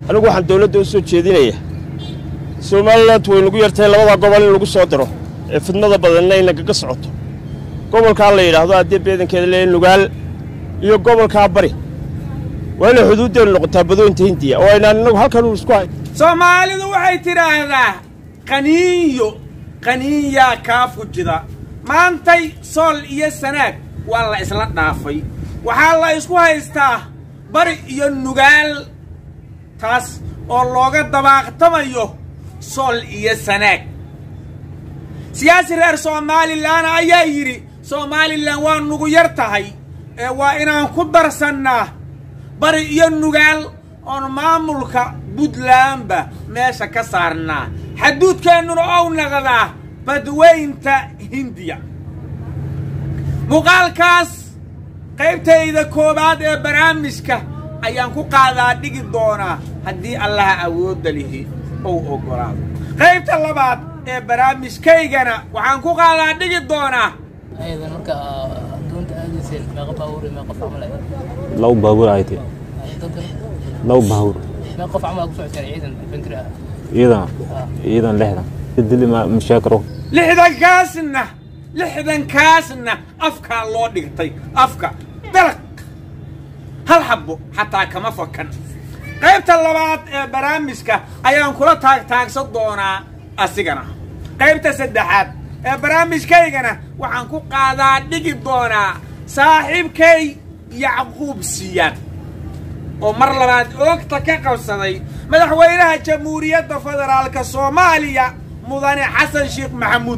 anigu waxaan dawladda u soo jeedinayaa somalilan way nagu yartahay labada gobol in lagu soo diro ee fidnada badanna ay nagaga socoto gobolkaa la yidhaahdo haddii beedankeeda lee nugaal iyo gobolkaa bari waa inay xuduuddeenu noqotaa badooyinta hindiya oo aynaan innagu halkan uu isku hay soomaalidu waxay tidhaahdaa qaniinyo qaniinyaa kaa fujida maantay sool iyo sanaag waa la isla dhaafay waxaa la isku haystaa bari iyo nugaal taas oo looga dabaaqtamayo sool iyo sanaag siyaasi reer somalilan ayaa yidhi somalilan waa nugu yar tahay ee waa inaan ku darsannaa bari iyo nugaal oon maamulka puntlandba meesha ka saarnaa xaduudkeennuna ou naqdaa badweynta hindiya muuqaalkaas qaybtayda koowaad ee barnaamijka ayaan ku qaadaa dhigi doonaa haddii allaha awoodda lihi ou oggolaado qaybta labaad ee barnaamijkaygana waxaan ku qaadaa dhigi doonaa aydan marka doonta aadayseen meeqa baabuur iyo meeqa qof camal ay laba baabuur ay tahay dadkan laba baabuur meeqa qof camal ku socodeen ciidan infantry ah ciidan ciidan lixdan dili ma mashaakiro lixdankaasna lixdankaasna afkaa loo dhigtay afka dalaq hal xabbo xataa kama fakan qaybta labaad ee barnaamijka ayaan kula taagtaagsan doonaa asigana qaybta saddexaad ee barnaamijkaygana waxaan ku qaadaa dhigi doonaa saaxiibkay yacquub siyaad oo mar labaad oogta ka qabsaday madaxweynaha jamhuuriyadda federaalka soomaaliya mudane xasan sheekh maxamuud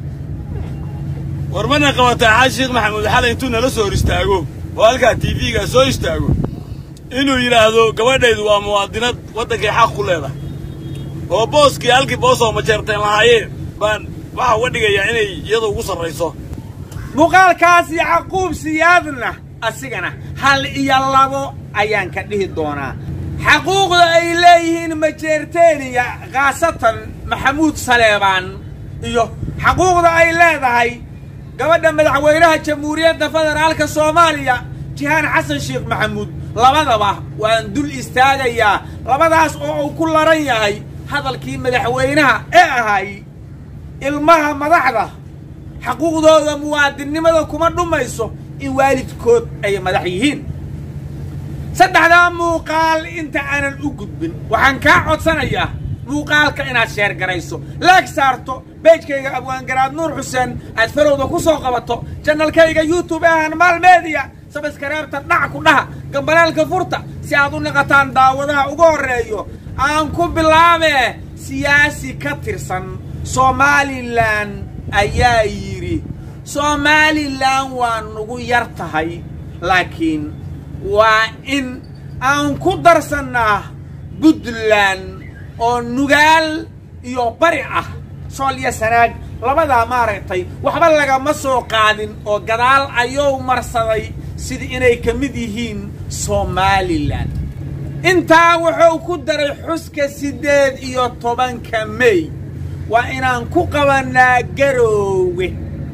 war mana qabataa xasan sheekh maxamuud xalay intuu nala soo hor istaago oo halkaa tv-ga soo istaago inuu yidhaahdo gabadhaydu waa muwaadinad waddankay xaq ku leedahay oo booskii halkii boosoo majeerteen lahaayeen baan waxaa uga dhigayaa inay iyadu ugu sarrayso muuqaalkaas yacquub siyaadna asigana hal iyo labo ayaan ka dhihi doonaa xaquuqda ay leeyihiin majeerteeniya khaasatan maxamuud saleebaan iyo xaquuqda ay leedahay gabadha madaxweynaha jamhuuriyadda federaalka soomaaliya jihaan xasan sheekh maxamuud labadaba waan dul istaagayaa labadaas oo uu ku laran yahay hadalkii madaxweynaha ee ahay ilmaha madaxda xaquuqdooda muwaadinnimada kuma dhumayso in waalidkood ay madax yihiin saddexdaa muuqaal inta aanan u gudbin waxaan kaa codsanayaa muuqaalka inaad sheer garayso laag saarto beejkayga abwaangaraad nuur xuseen aad farowda ku soo qabato janalkayga youtube ee hanmaal media sabaskareebta dhac ku dhaha gambalaalka furta si aad u naqataan daawadaha ugu horreeyo aan ku bilaabee siyaasi ka tirsan somalilan ayaa yidhi somalilan waa nugu yar tahay laakiin waa in aan ku darsannaa puntland oo nugaal iyo bari ah sool iyo sanaag labadaa maaragtay waxba lagama soo qaadin oo gadaal ayuu marsaday sida inay ka mid yihiin somalilan intaa wuxuu ku daray xuska siddeed iyo tobanka mey waa inaan ku qabannaa garoowe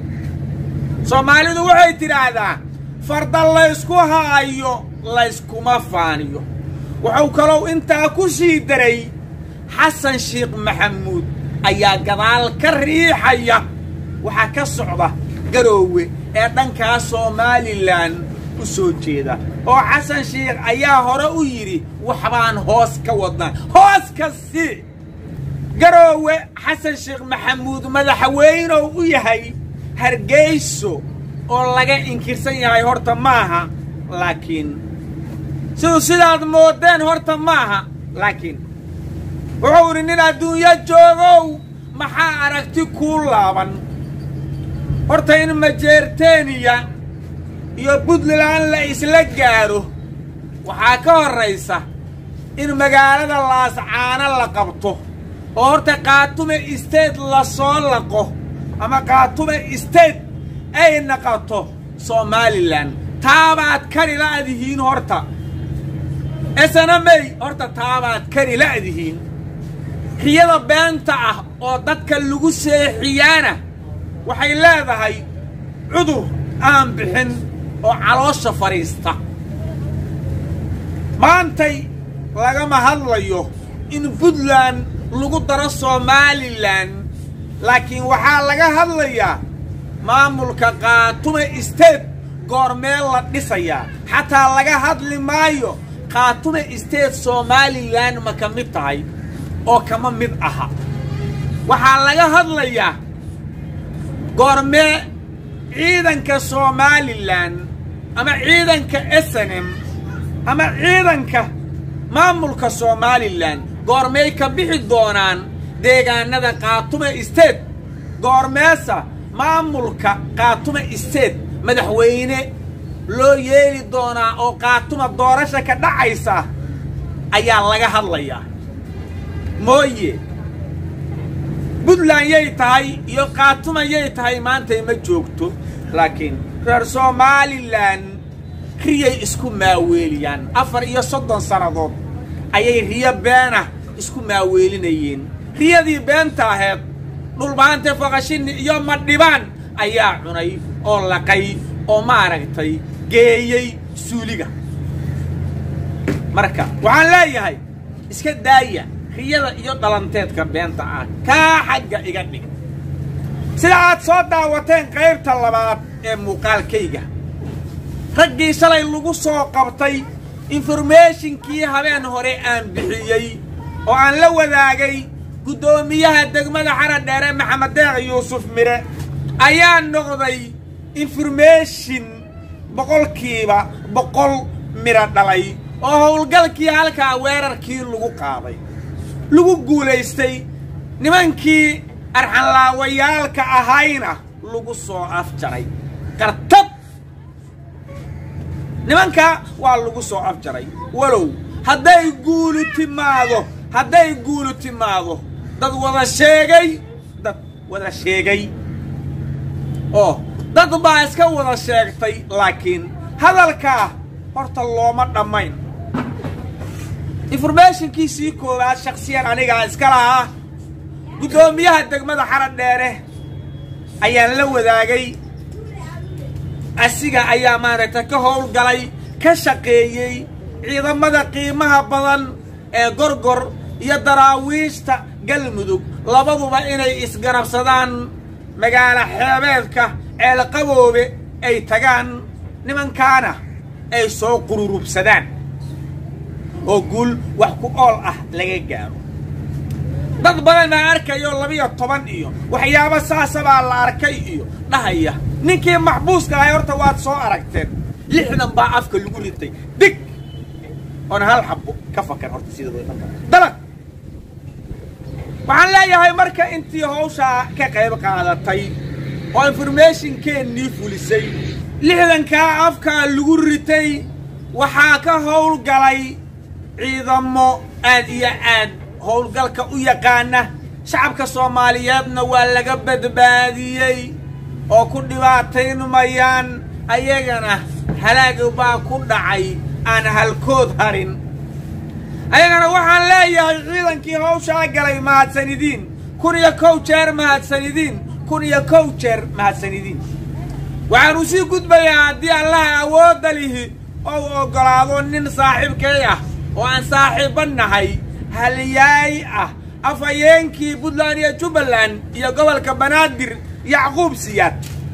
soomaalidu waxay tidhaahdaa farda laysku haayo layskuma faaniyo wuxuu kalou intaa ku sii daray xasan sheekh maxamuud ayaa gadaal ka riixaya waxaa ka socda garoowe ee dhankaa somalilan u soo jeeda oo xasan sheekh ayaa hore u yidhi waxbaan hoos ka wadnaa hoos ka si garoowe xasan sheekh maxamuud madaxweynow u yahay hargeyso oo laga inkirsan yahay horta maaha laakiin siduu sidaad moodeen horta maaha laakiin wuxuu idhi nin adduunyo joogow maxaa aragti kuu laaban horta in majeerteeniya iyo puntland la isla gaadho waxaa ka horraysa in magaalada laascaano la qabto oo horta kaatume state lasoo laqo ama kaatume state ay naqato somalilan taabaad kari la'dihiin horta esanamey horta taabaad kari la'dihiin riyada beenta ah oo dadka lagu seexiyaana waxay leedahay cudur aan bixin oo caloosha fadhiista maantay lagama hadlayo in puntland lagu daro somalilan laakiin waxaa laga hadlayaa maamulka kaatume state goormee la dhisayaa xataa laga hadli maayo kaatume state somalilan ma ka mid tahay oo kama mid aha waxaa laga hadlayaa goormee ciidanka somalilan ama ciidanka snm ama ciidanka maamulka somalilan goormey ka bixi doonaan deegaanada kaatume state goormeesa maamulka kaatume state madaxweyne loo yeeli doonaa oo kaatuma doorasha ka dhacaysa ayaa laga hadlayaa mooye puntland yay tahay iyo kaatuma yay tahay maantay ma joogto laakiin reer somalilan riyay isku maaweeliyaan afar iyo soddon sannadood ayay riyo beena isku maaweelinayeen riyadii beenta aheed dhulbaante foqashini iyo madhibaan ayaa cunay oo laqay oo maaragtay geeyey suuliga marka waxaan leeyahay iska daaya riyada iyo dhalanteedka beenta ah kaa xagga iga dhig sida aad soo daawateen qaybta labaad ee muuqaalkayga raggii shalay lagu soo qabtay informationkii habeen hore aan bixiyey oo aan la wadaagay guddoomiyaha degmada xaran dheere maxamed deeq yuusuf mire ayaa noqday information boqolkiiba boqol miro dhalay oo howlgalkii halkaa weerarkii lagu qaaday lagu guulaystay nimankii arxanlaawayaalka ahayna lagu soo afjaray qartab nimanka waa lagu soo afjaray walow hadday guulu timaado hadday guulu timaado dad wada sheegay dad wada sheegay oo dad baa iska wada sheegtay laakiin hadalkaa horta looma dhammayn informationkiisii koowaad shaksiyan anigaa iska lahaa guddoomiyaha degmada xaran dheere ayaan la wadaagay asiga ayaa maaragtay ka howlgalay ka shaqeeyey ciidamada qiimaha badan ee gorgor iyo daraawiishta galmudug labaduba inay isgarabsadaan magaalo xeebeedka ceelqaboobe ay tagaan nimankaana ay soo qururubsadaan oo guul wax ku ool ah laga gaaro dad badan baa arkayo labiyo toban iyo waxyaabo saasabaa la arkay iyo dhahaya ninkii maxbuuska ahay horta waad soo aragteen lixdan baa afka lagu ritay dig oona hal xabo ka fakar horta sida dalag waxaan leeyahay marka intii hawshaa ka qayb qaadatay oo informationkeennii fulisay lixdankaa afkaa lagu ritay waxaa ka howlgalay ciidamo aad iyo aad howlgalka u yaqaana shacabka soomaaliyeedna waa laga badbaadiyey oo ku dhibaataynmayaan ayagana halaag baa ku dhacay aan halkood harin ayagana waxaan leeyahay ciidankii hawshaa galay mahadsanidiin kun iyo kow jeer mahadsanidiin kun iyo kow jeer mahadsanidiin waxaanu sii gudbayaa haddii allaha awoodda lihi ou oggolaado nin saaxiibkay ah oo aan saaxiibba nahay halyaay ah afhayeenkii puntland iyo jubbaland iyo gobolka banaadir yacquub siyaad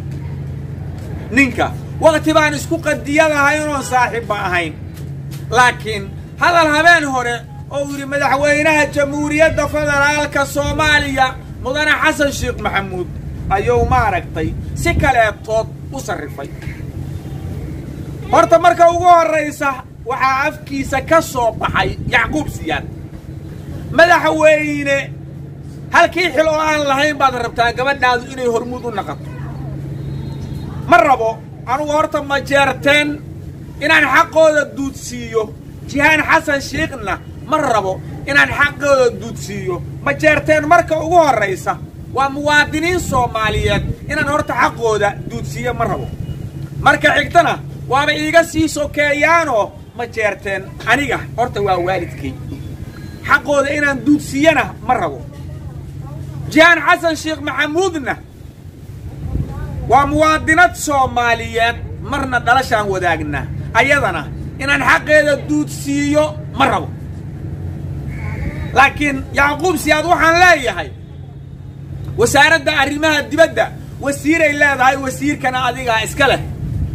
ninka wakti baan isku qadiyadahay inoon saaxiibba ahayn laakiin hadal habeen hore oo yidhi madaxweynaha jamhuuriyadda federaalka soomaaliya mudane xasan sheekh maxamuud ayuu maaragtay si kaleetood u sarrifay horta marka ugu horraysa waxaa afkiisa ka soo baxay yacquub siyaad madaxweyne halkii xil oo aan lahayn baad rabtaa gabadhaadu inay hormuud u naqato ma rabo anugu horta ma jeerteen inaan xaqooda duudsiiyo jihaan xasan shiikhna ma rabo inaan xaqooda duudsiiyo ma jeerteen marka ugu horraysa waa muwaadiniin soomaaliyeed inaan horta xaqooda duudsiiyo ma rabo marka xigtana waaba iiga sii sokeeyaanoo ma jeerteen aniga horta waa waalidkay xaqooda inaan duudsiiyana ma rabo jihaan xasan sheekh maxamuudna waa muwaadinad soomaaliyeed marna dhalashaan wadaagnaa ayadana inaan xaqeeda duudsiiyo ma rabo laakiin yacquub siyaad waxaan leeyahay wasaaradda arrimaha dibadda wasiiray leedahay wasiirkana adigaa iska leh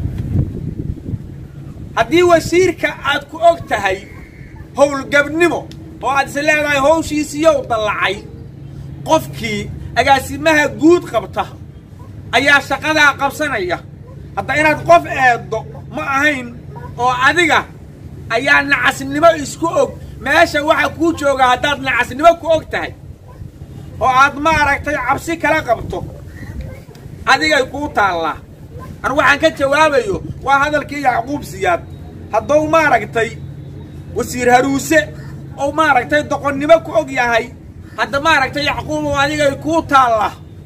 haddii wasiirka aad ku og tahay howlgabnimo oo aad is leedahay howshiisiiyow dallacay qofkii agaasimaha guud qabta ayaa shaqadaa qabsanaya hadda inaad qof eeddo ma ahayn oo adiga ayaa nacasnimo isku og meesha waxa kuu jooga haddaad nacasnimo ku og tahay oo aad maaragtay cabsi kala qabto adigay kuu taallaa anu waxaan ka jawaabayo waa hadalkii yacquub siyaad hadduu maaragtay wasiir haruuse ou maaragtay doqonnimo ku og yahay hadda maaragtay yacquubow adigay kuu taalla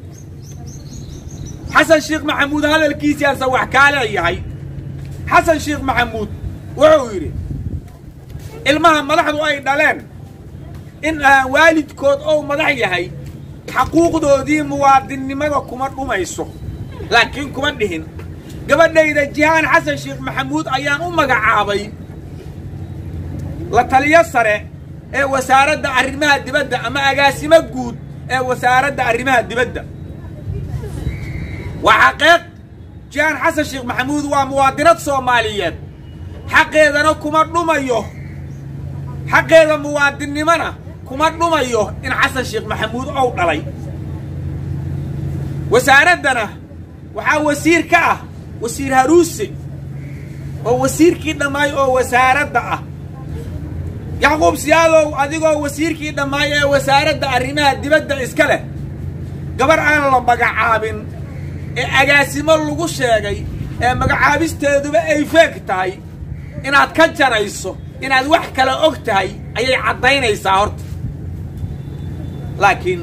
xasan sheekh maxamuud hadalkiisiaanse wax kaa leeyahay xasan sheekh maxamuud wuxuu yidhi ilmaha madaxdu ay dhaleen in aan waalidkood ou madax yahay xaquuqdoodii muwaadinnimada kuma dhumayso laakiin kuma dhihin gabadhayda jihaan xasan sheekh maxamuud ayaan u magacaabay la taliyo sare ee wasaaradda arrimaha dibadda ama agaasimo guud ee wasaaradda arrimaha dibadda waa xaqeeq jihaan xasan sheekh maxamuud waa muwaadinad soomaaliyeed xaqeedana kuma dhumayo xaqeeda muwaadinnimona kuma dhumayo in xasan sheekh maxamuud ou dhalay wasaaraddana waxaa wasiir ka ah wasiir haruuse oo wasiirkii dhammaay oo wasaaradda ah yacquub siyaadow adigoo wasiirkii dhammaay ee wasaaradda arrimaha dibadda iska leh gabar aan la magacaabin ee agaasimo lagu sheegay ee magacaabisteeduba ay feeg tahay inaad ka jarayso inaad wax kale og tahay ayay caddaynaysaa horta laakiin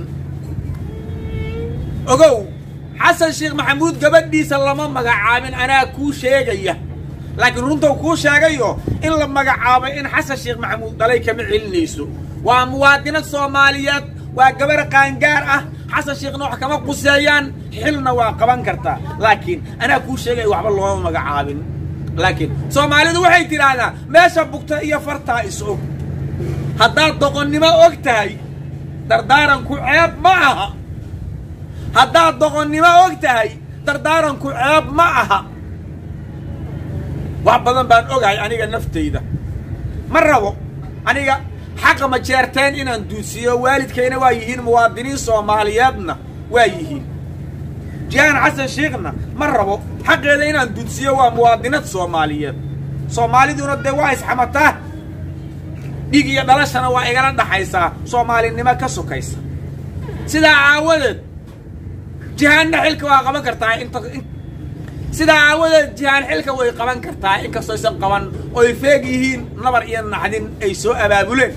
ogow xasan sheekh maxamuud gabadhiisa lama magacaabin anaa kuu sheegaya laakiin runtou kuu sheegayo in la magacaabay in xasan sheekh maxamuud dhalay kama celinayso waa muwaadinad soomaaliyeed waa gabar qaangaar ah xasan sheekhna wax kama quseeyaan xilna waa qaban kartaa laakiin anaa kuu sheegaya waxba looma magacaabin laakiin soomaalidu waxay tidhaahdaa meesha bugta iyo fartaa is og haddaad doqonnimo og tahay dardaaranku ceeb ma aha haddaad doqonnimo og tahay dardaaranku ceeb ma aha wax badan baan ogahay aniga naftayda ma rabo aniga xaqa ma jeerteen inaan duusiyo waalidkayna waa yihiin muwaadiniin soomaaliyeedna waa yihiin jihaan xasan sheekhna ma rabo xaqeeda inaan duudsiyo waa muwaadinad soomaaliyeed soomaaliduna dee waa isxamataa dhig iyo dhalashana waa igala dhaxaysaa soomaalinimo ka sokaysa sidaa aawadeed jihaanna xilka waa qaban kartaa inta sidaa aawadeed jihaan xilka way qaban kartaa inkastoo aysan qaban oy feeg yihiin nabar iyo naxdin ay soo abaabuleen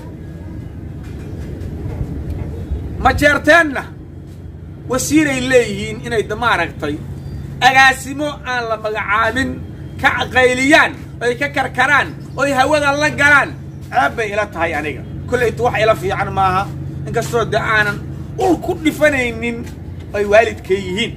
ma jeerteenna wasiiray leeyihiin inay maaragtay agaasimo aan la magacaabin ka qayliyaan oy ka karkaraan oy hawada la galaan ceeb bay ila tahay aniga kollaytu wax ila fiican maaha inkastoo dee aanan ul ku dhifanaynin ay waalidkay yihiin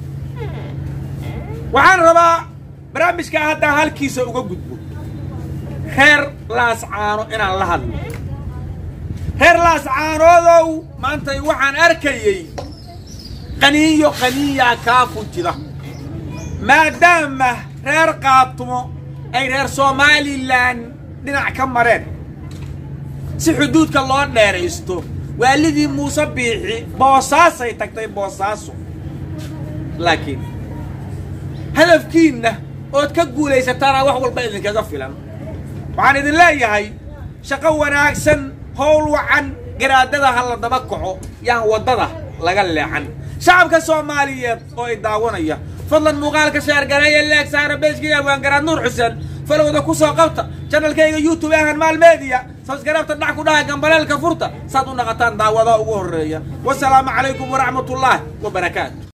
waxaan rabaa barnaamijka haddaan halkiisa uga gudbo reer laascaano inaan la hadlo reer laascaanoodow maantay waxaan arkayey qaniinyo qaniinyaa kaa fujida maadaama reer qaatumo ay reer somalilan dhinac ka mareen si xuduudka loo dheeraysto waalidii muuse biixi boosaasay tagtay boosaaso laakiin hadafkiinna ood ka guulaysataana wax walba idinkaga filan waxaan idin leeyahay shaqo wanaagsan howl wacan garaadada ha la daba kaco yaan waddada laga leexan shacabka soomaaliyeed oo i daawanaya fadlan muuqaalka sheergareeya leeg saara beejkaiga waangaraad nuur xuseen falowda ku soo qabta janalkayga youtube ahan maalmeediya sabsgaraabta dhac ku dhaha gambaleelka furta saad u naqataan daawadaha ugu horreeya wasalaamu calaykum waraxmatullaahi wabarakaatu